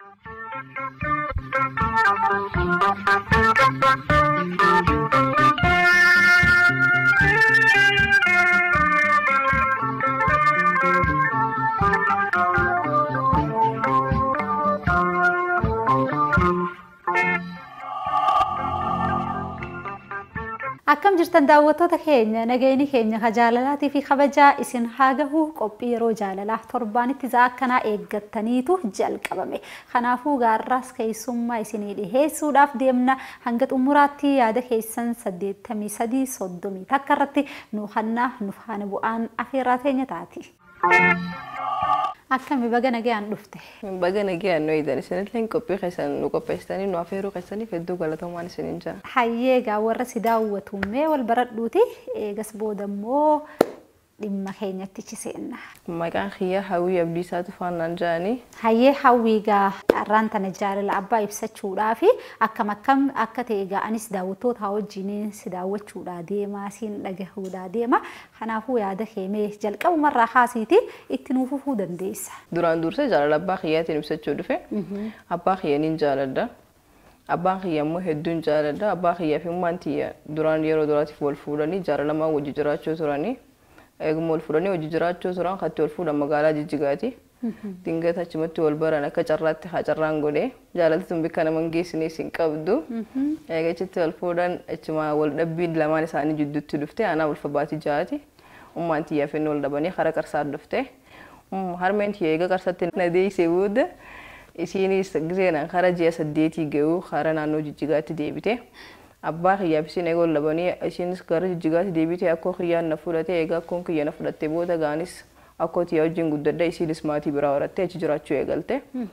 Akkam jirtan daawwattoota keenya nageenyi keenya ka jaalalaatii fi kabajaa isin haa gahu qophii yeroo jaalalaa torbaanitti za'a akkanaa eeggattaniitu jalqabame. Kanaafuu gaarraas keessummaa isinii dhiheessuudhaaf deemna hanga xumuraatti yaada keessan saddeettamii sadii soddomii takka irratti nu hannaa nu faana bu'aan afeerraa teenya taati. Akkami baga nagayaan dhufte. Baga nagayaan nu eedan isinillee qophii keessan nu qopheessitanii nu afeeruu keessaniif hedduu galatamaan isiniin jira. Hayyee egaa warra si daawwatu mee wal baradhuuti eegas booda immoo dhimma keenyatti chiseenna. Maqaan kiyya hawwii abdiisaa tufaannaan jedhanii. Hayyee hawwii egaa har'aan tana jaalala abbaa ibsachuudhaaf akkam akkam akka ta'e egaa anis daawwattoota wajjin si daawwachuudhaa deemaa siin dhagahuudhaa deema. Kanaafuu yaada keemee jalqabumarraa haasiiti itti nuuf fufuu dandeessa. Duraan dursee jaalala abbaa kiyyaatiin ibsachuu dhufe. Abbaa kiyyaniin jaaladha. Abbaan kiyya immoo hedduun jaaladha. Abbaa kiyyaa fi ummaan tiyya duraan yeroo duraatiif wal fuudhanii jaalalamaan wajji jiraachuu turanii. Eeguma wal fuudhanii hojii jiraachuu turan katti wal fuudhan magaalaa Jijjigaati. Dingata achumatti wal baran akka carraatti haa carraan godhee jaalalli tun bikka nama hin geessinees hin qabdu. Eega achitti wal fuudhan achuma wal dhabbiin lamaan isaanii jidduutti dhufte aanaa ulfa baatii jaati. Ummaan tiyyaa fi wal dhabanii karaa qarsaa dhufte. Harmeen tiyya eega qarsatti na deessee booda isiinis giseenaan karaa ji'a saddeetii ga'uu karaa naannoo Jijjigaatti deebite. abbaa kiyyaaf isin eegoo labanii isinis gara jijjigaatti deebitee akkoo kiyyaan na fudhate egaa akkoon kiyya na fudhatte booda gaanis akkoo tiyyaa wajjin guddadha isinis maatii biraa horattee achi jiraachuu eegalte.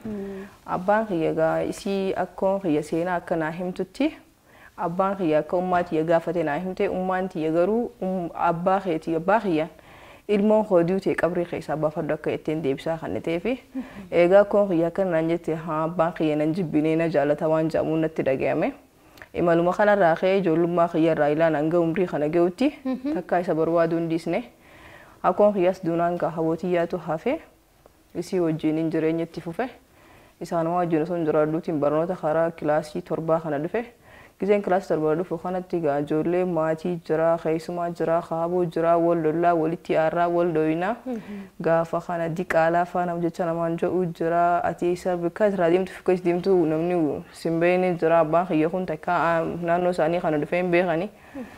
Abbaan kiyya gaa isii akkoon kiyya seenaa akka naa himtutti abbaan kiyya akka ummaa tiyya gaafate naa himte ummaan tiyya garuu abbaa keetii abbaa kiyyaan ilmoon hooduu ta'e qabrii keessaa baafadhu akka ittiin deebisaa kan ta'eefi egaa akkoon kiyya akka naan jette abbaan kiyya nan jibbinee na jaalata waan jedhamuun natti dhaga'ame. imaluma kanarraa ka'ee ijoollummaa kiyyarraa ilaan hanga umrii kana ga'utti takkaa isa barbaaduu hin dhiisne akkoon kiyyaas duunaan gaa hawwatiyyaatu hafe isii wajjin hin jireenya itti fufe isaanuma wajjin osoo hin jiraadhuutiin barnoota karaa kilaasii torbaa kana dhufe giseen kilaasii torbaa dhufu kanatti gaa ijoollee maatii jira keessumaa jira kaaboo jira wal lollaa walitti aarraa wal dhoyinaa gaafa kana diqaalaa faana jecha namaan jedhu jira ati isa bakka irraa deemtu fi keessa deemtu namni simbeeni jira abbaan kiyya kun takka naannoo isaanii kana dhufee hin beekani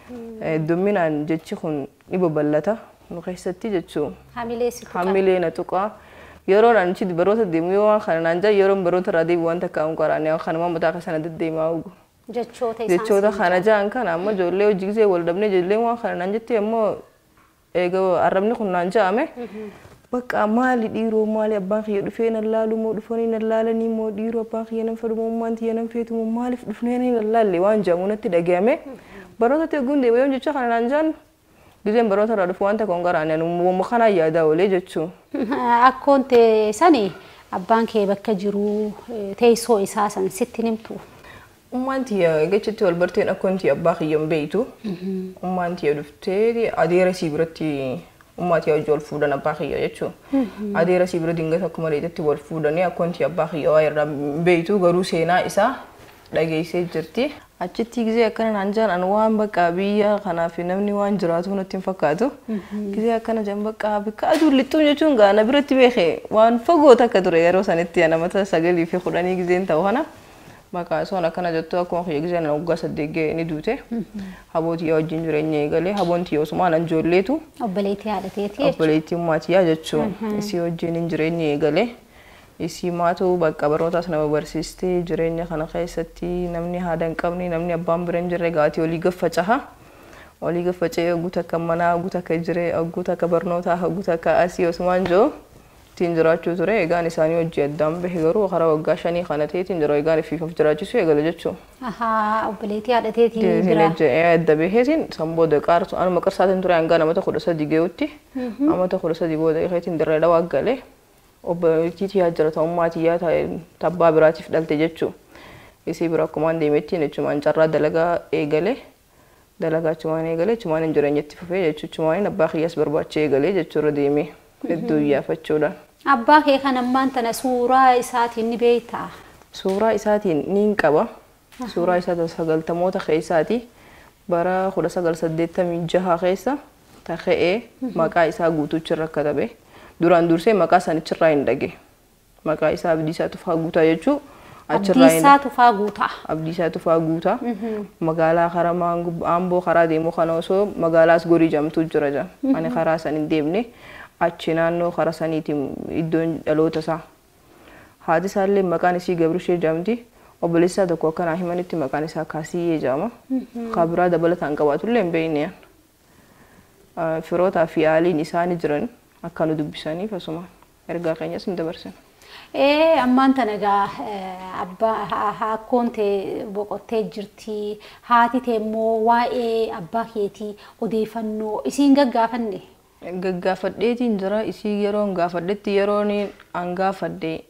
hedduminaan jechi kun ni babal'ata nu keessatti jechuu hamilee na tuqaa yeroo naan ichi baroota deemu yoo waan kana naan jaa yeroo baroota irraa deemu waan takka hin qoraane kanuma mataa keessana deddeemaa ugu. jechoota kana jaan kana amma ijoollee hojii gisee wal dhabnee ijoolleen waan kana naan jettee ammoo eega arrabni kun naan ja'ame bakka maali dhiiroo maali abbaan kiyya dhufee nan laalu moo dhufanii nan laalanii moo dhiiroo abbaan kiyya nan fedhu moo ummaan tiyya nan feetu moo maaliif dhufnee nan laalle waan jedhamu natti dhagahame baroota teeguun deema yoo jecha kana naan jaan giseen baroota irraa dhufu wanta kun garaan wamma kanaan yaadaa oolee jechuu. Akkoon sani abbaan kee bakka jiru teessoo isaa san sitti nimtu. Ummaan tiyya jechitti wal barteen akkoon tiyya abbaa kiyya hin beektu. Ummaan tiyya dhuftee adeera sii biratti ummaa tiyya wajji wal fuudhan abbaa kiyya jechuun. Adeera sii bira dingata akkuma dheetetti wal fuudhanii akkoon tiyya abbaa kiyya waa irraa hin beektu garuu seenaa isaa dhageessee jirti. Achitti gisee akkana naan jaan an waan bakka biyya kanaaf namni waan jiraatu natti hin fakkaatu. Gisee akkana jaan bakka bikka aduun lixxuun jechuun gaana biratti beekee waan fagoo takka ture yeroo sanitti namata sagalii fi kudhanii giseen ta'u kana. maqaa soon akkana jettu akkuma kiyya gisee nan waggaa saddeet ga'e ni duute. Habootii wajjin jireenya eegalee haboon tiyya osumaan an ijoolleetu. Obboleettii haadhateeti jechuudha. Obboleettii ummaatii jechuun isii wajjin hin jireenya eegalee. Isii maatu bakka barnootaas nama barsiistee jireenya kana keessatti namni haadha hin qabne namni abbaan bira hin jirre gaatii olii gaffacaha. Olii gaffacee ogguu takka manaa ogguu takka jiree ogguu takka barnootaa ogguu takka asii osumaan jiru. ittiin jiraachuu ture egaan isaanii hojii addaan bahe garuu karaa waggaa shanii kana ta'eetiin yeroo egaan ifiif of jiraachisuu eegale jechuun. Ahaa obboleettii haadhateetii bira. Diinagdee adda baheetiin san booda qaarsu anuma qarsaatiin ture hanga namata kudha sadii ga'utti amata kudha sadii booda iheetiin dirree dhawaa galee obboleettii tiyyaa jira ta'ummaa tiyyaa tabbaa biraatiif dhalte jechuun. Isii bira akkumaan deemettiin jechumaan carraa dalagaa eegale dalagaa achumaan eegale achumaan hin jireenyatti fufee jechuun achumaan abbaa kiyyaas barbaachee eegalee jechuurra deemee hedduu iyyaafachuudhaan. Abbaa kee kan ammaan tana suuraa isaatiin ni beektaa? Suuraa isaatiin niin qaba. Suuraa isaa sagaltamoota keessaati. Bara 1986 keessa ta'ee maqaa isaa guutuuchi irra katabe. Duraan dursee maqaa sanichirraa hin dhage. Maqaa isaa Abdiisaa Tufaa Guutaa jechuun Abdiisaa Tufaa Guutaa. Abdiisaa Tufaa Guutaa. Magaalaa karaa Amboo karaa deemu kana osoo magaalaas gorii jamtuu jira jira. Ani karaa san hin deemne achi naannoo karaa saniitiin iddoon dhaloota isaa. Haati isaallee maqaan isii Gabrishee jamti. Obboleessaa tokko akkanaa himanitti maqaan isaa Kaasiyyee jedhama. Kan biraa dabalataan qabaatullee hin beekne. Firootaa fi haaliin isaanii jiran akka nu dubbisaniif asuma ergaa keenyas hin dabarsan. Ee ammaan tana egaa abbaa hakkoon tee boqottee jirti. Haati tee immoo waa'ee abbaa keetii odeeffannoo isiin gaggaafanne. Gaggaafadheetiin jira isii yeroon gaafadhetti yeroon an gaafadhe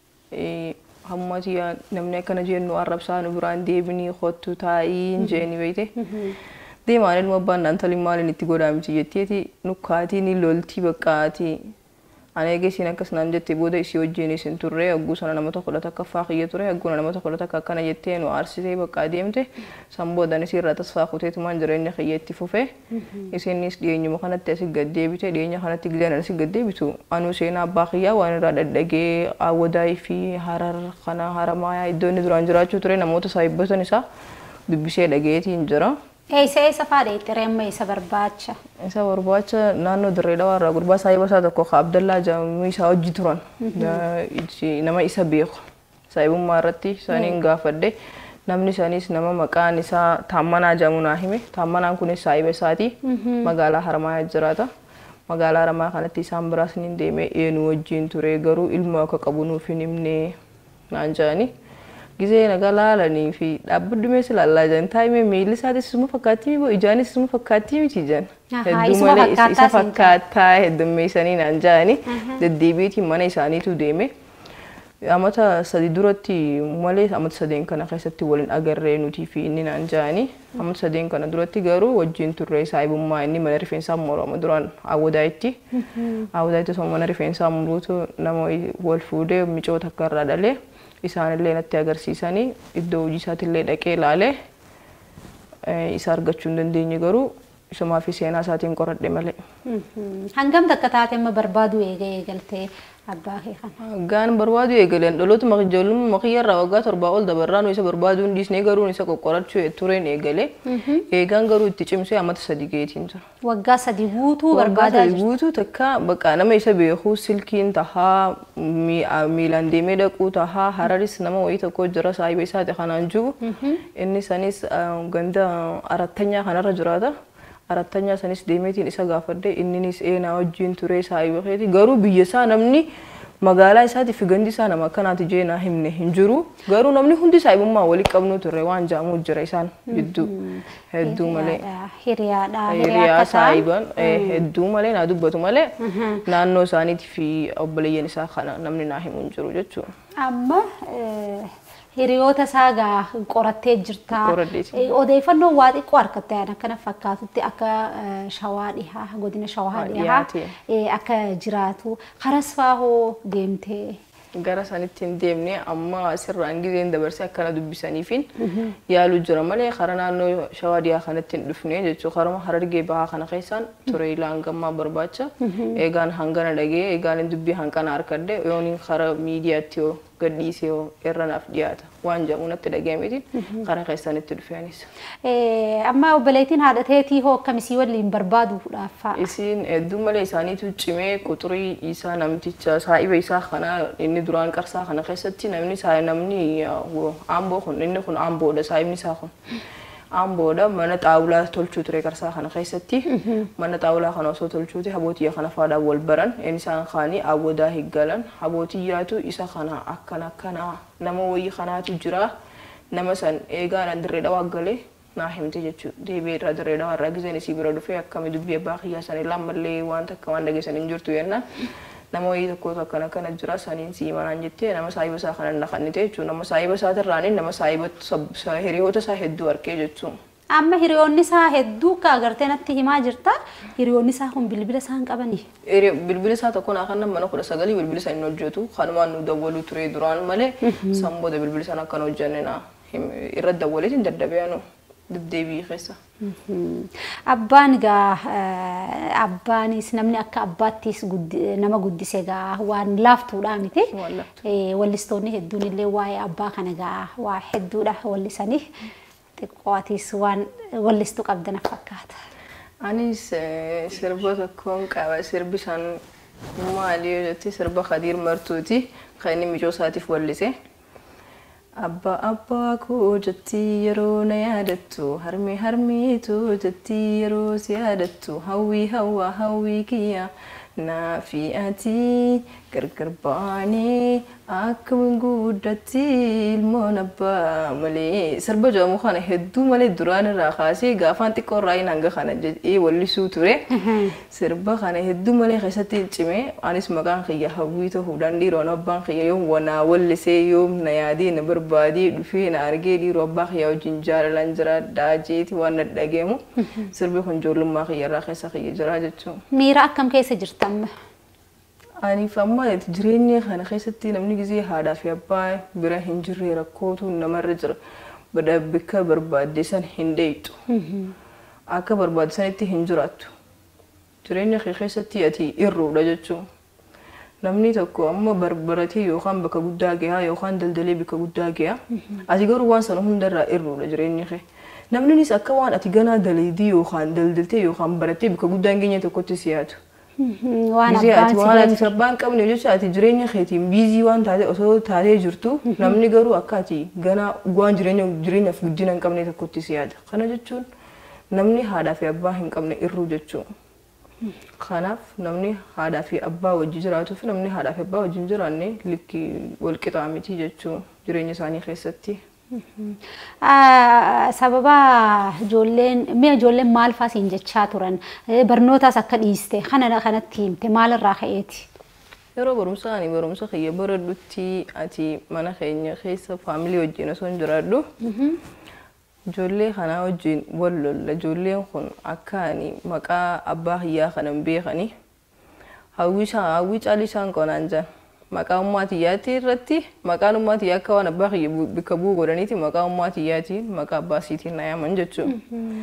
hammati namni akkana jennu arrabsaa nu biraan deebinii kottu taa'ii jeeni beeyte. Deemaan ilma abbaan naantaliin maaliin itti godhaa miti jetteeti nukkaatii ni loltii baqqaatii. Ani egaa isiin akkas naan jettee booda isii wajjin isin turre hagguu sana nama tokko lata akka faaqiyya ture hagguu nama tokko lata akka akkana jettee nu aarsitee bakka deemte san boodan isii irraa tasfaa kuteetumaan jireenya kiyyeetti fufe isinis dhiyeenyuma kanatti asii gad deebite dhiyeenya kanatti gilaan asii gad deebitu anuu seenaa abbaa kiyyaa waan irraa dhadhagee awwadaayii fi harar kana haramaayaa iddoo inni duraan jiraachuu ture namoota saahibbatan isaa dubbisee dhageetiin jira. Eessa eessa faadha itti reemma isa barbaacha? Isa barbaacha naannoo dirree dhawaa irraa gurbaa saahiba isaa tokko ka Abdallaa jedhamu isaa hojii turan nama isa beeku saahibummaa irratti isaaniin gaafadhe namni isaaniis nama maqaan isaa Taammanaa jedhamu naa hime Taammanaan kunis saahiba isaati magaalaa Haramayaa jiraata. Magaalaa Haramaa kanatti isaan biraas ni deeme eenyu wajjin ture garuu ilmoo akka qabu nuuf hin himne naan jedhani. gisee naga laalanii fi dhaabbaddu meeshaa ilaallaa jiran taa'imee miilli isaatis isuma fakkaattii miti ijaanis isuma fakkaattii miti jiran. Hedduu malee isa fakkaataa heddummeessanii naan jedhani deddeebiitiin mana isaaniitu deeme. Amata sadi duratti malee amata sadeen kana keessatti waliin agarree nutii fi inni naan jedhani. Amata sadeen kana duratti garuu wajjin turre saahibummaa inni mana rifeensaa morama duraan awwadaayitti. Awwadaayitti osoo mana rifeensaa muruutu nama wal fuudhee micoota akka irraa dhalee. isaanillee natti agarsiisanii iddoo hojii isaatiillee dhaqee ilaalee isa argachuu hin dandeenye garuu isumaa fi seenaa isaatiin qoradhe malee. Hangam takka taate amma barbaadu eega eegaltee abbaa kee kana? Gaan barbaadu eegaleen dhaloota ijoollummaa makiyya irraa waggaa torbaa ol dabarraa nu isa barbaaduu hin dhiisnee garuu isa qoqqorachuu tureen eegalee eegaan garuu itti cimsee amata sadi geetiin jira. Waggaa sadi guutuu Waggaa barbaadaa sadi jirti. guutuu takka bakka nama isa beeku silkiin tahaa miilaan deemee dhaquu tahaa hararis nama wayii tokko jira saahiba isaati kanaan jiru inni sanis ganda arattanyaa kanarra jiraata. Arattanyaa sanis deemeetiin isa gaafadde inninis eenaa wajjin ture saahiba keeti garuu biyya isaa namni magaalaa isaati fi gandi isaa nama akkanaati jeenaa himne hin jiru garuu namni hundi saahibummaa walii qabnu turre waan jaamu jira isaan jidduu hedduu malee. Hiriyaadha. hiriyaa saahiban hedduu malee naa dubbatu malee naannoo isaaniitii fi obboleeyyan isaa kana namni naa himu hin jiru jechuudha. Amma hiriyoota isaa gaa qorattee jirta. Qoradheeti. Eh, Odeeffannoo waa xiqqoo harkattee akkana fakkaatutti akka eh, shawaa dhihaa godina shawaa Waa dhihaa dhiyaate. eh, akka jiraatu karas faahoo deemtee. gara sanitti hin deemne amma asirraan gizeen dabarsee akkana dubbisaniifin yaaluu jira malee karaa naannoo shawaa dhiyaa kanatti hin dhufne jechuudha karama harargee bahaa kana keessaan ture ilaangammaa barbaacha eegaan hangana dhagee eegaan hin dubbii hanqana harkadde yoon karaa miidiyaatti yoo gadhiisee yoo irra naaf dhiyaata waan jedhamu natti dhagahameetiin karaa keessanitti dhufeenis. Eh, Amma obboleettiin haadha teetii hoo akkamisii waliin barbaaduudhaaf fa'a. Isiin hedduu malee isaaniitu cimee quxurii isaa namticha saahiba isaa kana inni duraan qarsaa kana keessatti namni saa namni aamboo kun inni kun aamboodha saahibni isaa kun. Aamboodha mana xaawulaa tolchuu ture qarsaa kana keessatti mana xaawulaa kana osoo tolchuuti habootii kana faadhaan wal baran inni isaan kaanii awwadaa higgalan habootiyyaatu isa kana akkana akkana nama wayii kanaatu jira nama san eegaadhaan dirree dhawaa galee naa himte jechuudha. Deebi'ee irraa dirree dhawaa irraa gizeen isii bira dhufee akkami dubbii abbaa kiyyaa sanii lammallee waan takka waan dhageessan hin jirtu yennaan nama wayii tokkotu akkana akkana jira saniin sii manaan jettee nama saahiba isaa kana naqannite jechuudha. Nama saahiba isaa irraan nama saahiba hiriyoota isaa hedduu argee jechuudha. Amma hiriyoonni isaa hedduu akka agartee natti himaa jirta. Hiriyoonni isaa kun bilbila isaan qabanii. Ere bilbila isaa tokko naa kan mana kudha sagalii bilbila isaa hin hojjetu kanumaan nu dawwaluu ture duraan malee san booda bilbila isaan akkan hojjenne naa irra dawwaleetiin daddabeenu deddeebii keessa. Abbaan egaa abbaanis namni akka abbaattis nama guddise egaa waan laaftuudha miti. Waan laaftu. Wallistoonni hedduun illee waa'ee abbaa kana egaa waa hedduudha wallisanii xiqqootis waan wallistuu qabdan fakkaata. Anis eh, sirba tokkoon qaba sirbi isaan maali yoo jette sirba Khadiir Martuuti kan inni michoo isaatiif wallise. Abbaa abbaa koo jettii yeroo na yaadattu harmee harmeetu jettii yeroo si yaadattu hawwii hawwaa hawwii kiyya naa fi ati gargar baanee akka guddatti ilmoon abbaa malee sirba jedhamu kana hedduu malee duraan irraa kaasee gaafaan xiqqoo irraa hin hanga kana jedhee wallisuu ture sirba kana hedduu malee keessatti cimee anis maqaan kiyya hawwii ta'uudhaan dhiiroon abbaan kiyya yoom wanaa wallisee yoom na yaadee na barbaadee dhufee na argee dhiiroo abbaa kiyya wajjin jaalalaan jira daajeeti waan na dhageemu sirbi kun ijoollummaa kiyya irraa keessa kiyya jira jechuudha. Miira akkam keessa jirtamma? Aniif amma jireenya kana keessatti namni gizee haadhaa fi abbaa bira hin jirre rakkootu namarra jira. Bada bakka barbaadde san hin dheeyxu. Akka barbaadde sanitti hin jiraattu. Jireenya kee keessatti ati irruudha jechuun. Namni tokko amma barbaratee yookaan bakka guddaa gahaa yookaan daldalee bakka guddaa gahaa. Ati garuu waan sana hundarraa irruudha jireenya kee. Namninis akka waan ati ganaa daleedii yookaan daldaltee yookaan barattee bakka guddaa hin geenye tokkotti si yaadu. Waan Gisee abbaan ati si waan ati jedhu. sabbaan qabne jecha ati jireenya keetiin biizii waan taate osoo taatee jirtu namni garuu akka ati ganaa waan jireenya jireenyaaf guddina hin qabne tokkotti si yaada. Kana jechuun namni haadhaa fi abbaa hin qabne irruu jechuudha. Kanaaf namni haadhaa fi abbaa wajjin jiraatuu fi namni haadhaa fi abbaa wajjin jiraanne likki wal qixaa miti jechuudha jireenya isaanii keessatti. Ah, Sababa ijoolleen mi'a ijoolleen maal fa'aa siin jechaa turan Eh, barnootaas akka dhiiste kana kanatti himte maalirraa ka'eeti? Yeroo barumsaa ani barumsa kiyya baradhutti ati mana keenya keessa faamilii wajjin osoo hin jiraadhu. Ijoollee kanaa wajjin wal lolla. Ijoolleen kun akka ani maqaa abbaa kiyyaa kana hin beekani. Hawwii isaa- hawwii caalii isaan qonaan jiran. Maqaa ummaa xiyyaatti irratti maqaan ummaa xiyyaa akka waan abbaa kiyya bu- bakka bu'u godhaniiti maqaa ummaa xiyyaatiin maqaa abbaa siitiin na yaaman jechuudha.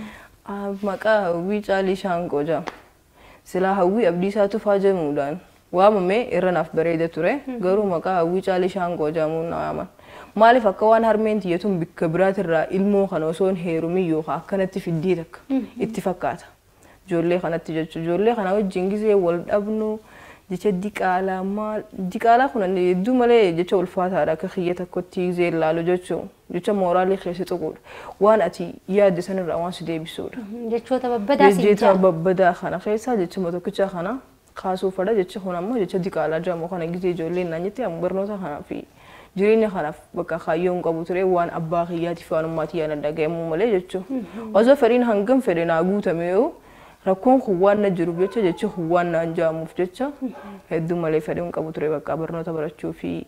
Ah, Maqaa hawwii caalii isaan qoja. Silaa hawwii abdii isaa tufaa jedhamuudhaan waamamee irra naaf bareeda ture. Garuu maqaa hawwii caalii isaan qojamuun na waaman. Maaliif akka waan harmeen tiyyatuun bakka biraatirraa ilmoo kana osoo hin heerumin yookaan akkanatti fiddee takka itti fakkaata. Ijoollee kanatti jechuudha. Ijoollee kana wajjin gisee wal dhabnu jecha diqaalaa maal diqaalaa kun hedduu malee jecha ulfaataadha akka kiyya tokkotti gisee ilaalu jechuudha. Jecha mooraalii keessa tuquudha. Waan ati yaadde sanirraa waan si deebisuudha. Jechoota babbadaa siin Jecha jaa. babbadaa kana keessaa jecha tokkicha kana kaasuufadha jecha kun ammoo jecha diqaalaa jedhamu kana gisee ijoolleen naan jette amma barnoota kanaa fi jireenya kanaaf bakka kaayyoo hin qabu ture waan abbaa kiyyaatiif waan ummaa kiyyaa na dhagahamuu malee jechuudha. Osoo fedhiin hangam fedhe naa guutame yoo rakkoon kun waan na jiruuf jecha jecha kun waan naan jaamuuf jecha hedduu malee fedhii hin qabu ture bakka barnoota barachuu fi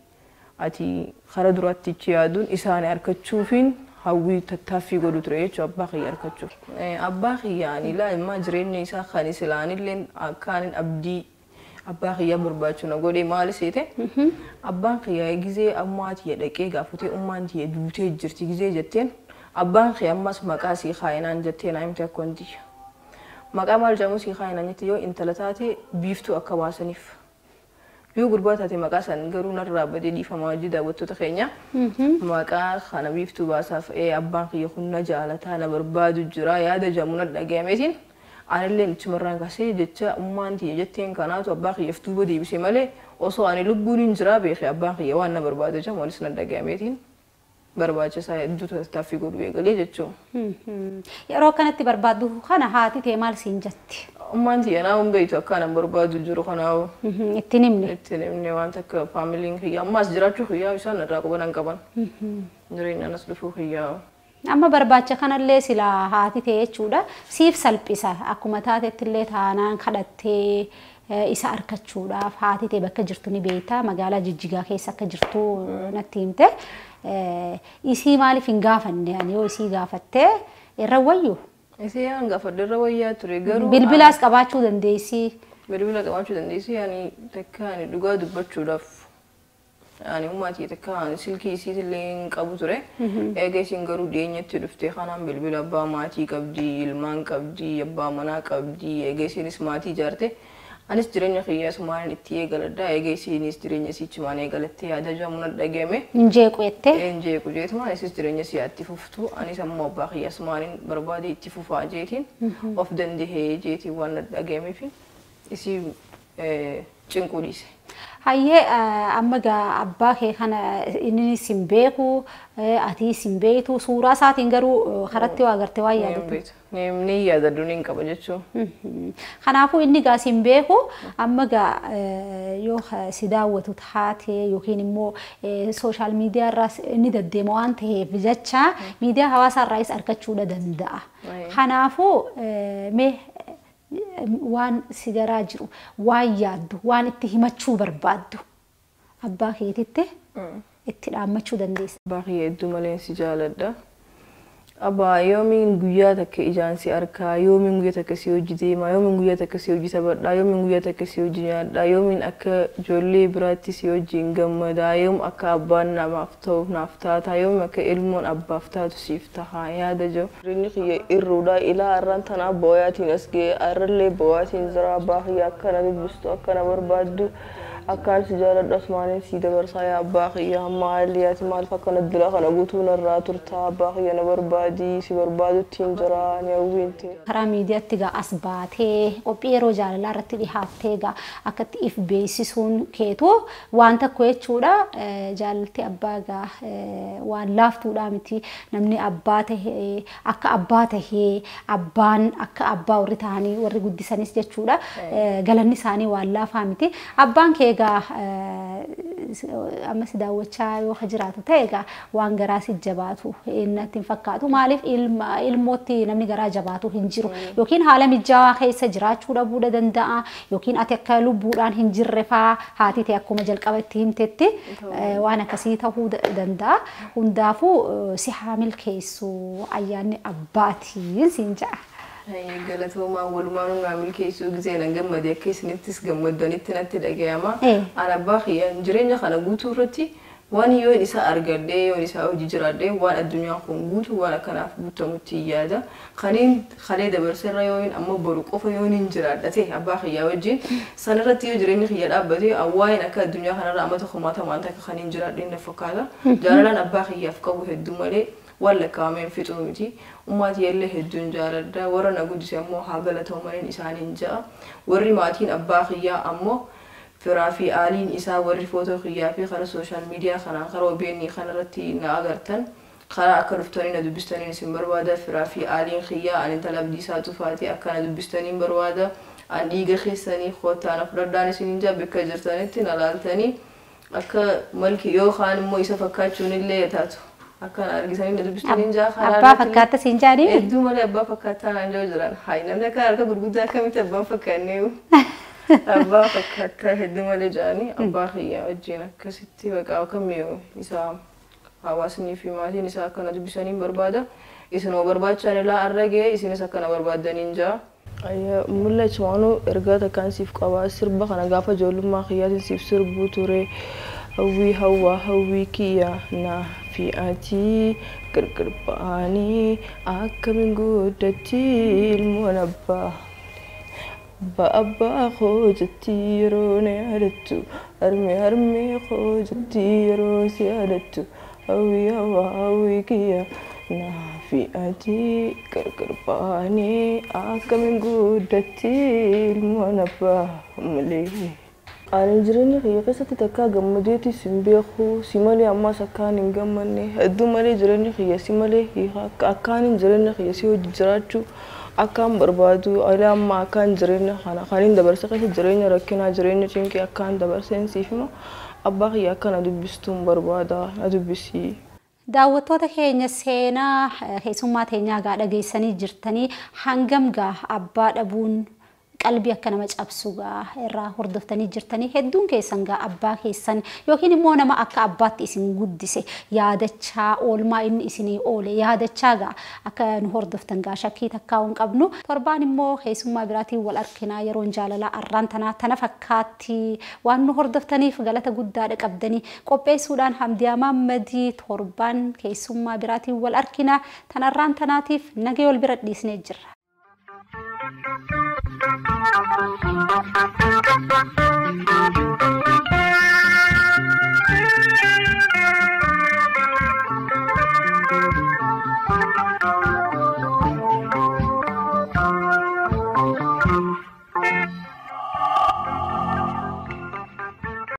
ati kara duraatti ichi yaaduun isaanii harkachuufiin hawwii tattaaffii godhu ture jechuudha abbaa kiyya harkachuuf. Eh, Abbaa kiyyaan ilaalmaa jireenya isaa kan isilaanillee akkaan abdii abbaa kiyyaa barbaachuu na godhe maali seete abbaan kiyyaa gizee ammaa tiyya dhaqee gaafatee ummaan tiyya duutee jirti gizee jetteen abbaan kiyya ammas maqaa sii kaayinaan jettee naa himte akka wanti maqaa maal jedhamu sii kaayinaan jette yoo intala taate biiftuu akka baasaniif yoo gurbaa taate maqaa san garuu narraa badee dhiifamaa hojii daawwattoota keenya maqaa kana biiftuu baasaaf ee abbaan kiyya kun na jaalataa na barbaadu jira yaada jedhamu na dhagahameetiin anillee ichumarraan kaasee jecha ummaan tiyya jetteen kanaatu abbaa kiyyaaf duuba deebise malee osoo ani lubbuun hin jiraa beeke abbaan kiyya waan na barbaadu jedhamu anis na dhagahameetiin barbaachisaa hedduu tattaaffii godhu eegalee jechuudha. Yeroo kanatti barbaaddu kana haati ta'e maal siin jetti? Ummaan tiyya naa hin beektu akka anan barbaadu jiru kanaawu. Ittiin himne. Itti nimni waan takka faamiliin kiyya ammaas jiraachuu kiyyaa isaan irraa quban qaban. Jireenyaan as dhufuu kiyyaa. Amma barbaacha kanallee sila haati ta'e jechuudha. Siif salphisa. Akkuma taatetti illee taanaan kadhattee eh, isa argachuudhaaf haati ta'e bakka jirtu ni beekta. Magaalaa Jijjigaa keessa akka jirtu natti himte. Eh, Isii maaliif hin gaafanne ani yoo isii gaafattee irra wayyu Isii yaa gaafadhe irra wayyaa ture garuu bilbilaas qabaachuu dandeessi. bilbila qabaachuu dandeessi yaani takka ani dhugaa dubbachuudhaaf ani ummaatii takka ani silkii isiitillee hin qabu ture eega isiin garuu dhiyeenyatti dhufte kanaan bilbila abbaa maatii qabdi ilmaan qabdi abbaa manaa qabdi eega isiinis maatii ijaarte anis jireenya kiyyaa sumaan itti eegaladha eega isiinis jireenya isiichumaan eegalattee yaada jaamuna dhagahame Injeequ jettee. Eenjee kujeetuma anis jireenya siyaatti fuftu anis ammoo abbaa kiyya sumaaniin barbaade itti fufaa jeetiin of dandahee jeetiin waan dhagahameef isii cinquu dhiise. Hayyee amma gaa abbaa kee kana inni sin beeku ati sin beektu suuraa isaatiin garuu karatti waa agartee waa yaadatu. Ni yaadadhu ni qaba jechuun. Kanaafuu inni gaa sin beeku amma gaa yoo si daawwatu taate yookiin immoo sooshaal miidiyaa irraas inni deddeema waan ta'eef jecha miidiyaa hawaasaa irraas argachuu danda'a. Kanaafuu mee waan si garaa jiru waan yaaddu waan itti himachuu barbaaddu abbaa keetitti itti dhaammachuu dandeessa. Abbaa kiyya hedduu malee si jaaladha. Abbaa yoomiin guyyaa takka ijaan si arkaa yoomiin guyyaa takka si hojii deemaa yoomiin guyyaa takka si hojii taphadhaa yoomiin guyyaa takka si hojii nyaadhaa yoomiin akka ijoollee biraatti si hojiin gammadaa yoom akka abbaan namaaf ta'u naaf taataa yoom akka ilmoon abbaaf taatu siif tahaa yaada jiru. Jireenyi kiyya irruudha ilaa har'aan tanaa booyaatiin as ga'e har'allee booyaatiin jira abbaa kiyya akkana dubbistu akkana barbaaddu. akkaan si jaaladhu asmaaniin si dabarsaa yaa abbaa kiyya hamma haalli yaati maaliif akkana dila kana guutuu narraa turtaa abbaa kiyya na barbaadii si barbaadutti hin jira ni hawwiinte. Karaa miidiyaatti gaa as baatee qophii yeroo jaalalaa irratti dhihaattee gaa akkatti if beeksisuun keetu waan tokko jechuudha jaalalti abbaa gaa waan laaftuudha miti namni abbaa tahee akka abbaa tahee abbaan akka abbaa warri ta'anii warri guddisanis jechuudha galanni isaanii waan laafaa miti abbaan kee egaa ammas daawwachaa yoo jiraatu ta'e egaa waan garaa si jabaatu natti hin fakkaatu maaliif ilmootti namni garaa jabaatu hin jiru yookiin haala mijaawaa keessa jiraachuu dhabuu danda'a yookiin ati akka lubbuudhaan hin jirre faa haati ta'e akkuma jalqaba itti himtetti waan akkasii ta'uu danda'a hundaafuu si haa milkeessu ayyaanni abbaatiin siin ja'a. galatoomaa walumaan naa milkeessuu gisee nan gammade akka isinittis gammaddanitti natti dhagayama. An abbaa kiyya jireenya kana guutuu irratti waan yoon isa argadhee yoon isaa hojii jiraadhee waan addunyaan kun guutu waan akkanaaf guutamutti yaada. Kaniin kalee dabarseerra yoon amma boru qofa yoon hin jiraadhate abbaa kiyyaa wajjin sanarratti yoo jireenyi kiyya dhaabbatee awwaa'een akka addunyaa kanarra amma tokko maata waan takka kan hin jiraadheen na fakkaata. Jaalalaan abbaa kiyyaaf qabu hedduu malee waan lakkaa'ameen fixuu miti. Ummati illee hedduun jaaladha. Warra na guddise ammoo haa galatooman isaaniin ja'a. Warri maatiin abbaa kiyyaa ammoo firaa fi aaliin isaa warri footoo kiyyaa fi karaa sooshaal miidiyaa kanaan karaa OBN kanarratti na agartan. Karaa akka dhuftanii na dubbistaniin isin barbaada. Firaa fi aaliin kiyyaa ani intala abdiisaa tufaati akka na dubbistaniin barbaada. An dhiiga keessanii kottaan fudhadhaan isiniin jaa bakka jirtanitti na laaltanii akka malki yookaan immoo isa fakkaachuun illee taatu. akkan argisanii na dubbistaniin jaa karaa Abbaa fakkaata siin jaanii? Hedduu malee abbaa fakkaataa naan jiru jiran. Hayi namni akka harka gurguddaa akkamitti abbaan fakkaannee abbaa fakkaataa hedduu malee jiranii abbaa kiyyaa wajjin akkasitti baqaa kamiyyuu isaa hawaasnii fi maatiin isaa akkana dubbisaniin barbaada. Isinoo barbaachaan ilaa har'a ga'e isinis akkana barbaadaniin jaa. Mul'atu waanuu ergaa takkaan siif qabaa sirba kana gaafa ijoollummaa kiyyaatiin siif sirbuu ture. hawwii hawwaa hawwii kiyya naa fi ati gargar ba'anii akkamiin guddatti ilmoon abbaa abbaa abbaa koo jetti yeroo na yaadattu harmee harmee koo jetti yeroo si yaadattu hawwii hawwaa hawwii kiyya naa fi ati gargar ba'anii akkamiin guddatti ilmoon abbaa malee. Ani jireenya kiyya keessatti takkaa gammadeeti sin beeku si malee ammas akkaan hin gammanne hedduu malee jireenya kiyya si malee akkaan hin jireenya kiyya si hojii jiraachuu akkaan barbaadu ilaa amma akkaan jireenya kana kan hin dabarse keessa jireenya rakkinaa jireenya cinqii akkaan dabarseen siif hima abbaa kiyya akka na dubbistuun barbaada na dubbisii. Daawwattoota keenya seenaa keessummaa teenyaa gaa dhageessanii jirtanii hangam gaa abbaa dhabuun qalbii akka nama cabsu gaa irraa hordoftanii jirtanii hedduun keessan gaa abbaa keessan yookiin immoo nama akka abbaatti isin guddise yaadachaa oolmaa inni isinii oole yaadachaa gaa akka nu hordoftan gaa shakkii takkaa hin qabnu torbaan immoo keessummaa biraatiin wal arginaa yeroon jaalalaa arraan tanaa tana fakkaatti waan nu hordoftaniif galata guddaadha qabdanii qopheessuudhaan hamdiyaa maammadii torbaan keessummaa biraatiin wal arginaa tanarraan tanaatiif nagee wal bira dhiisnee jirra.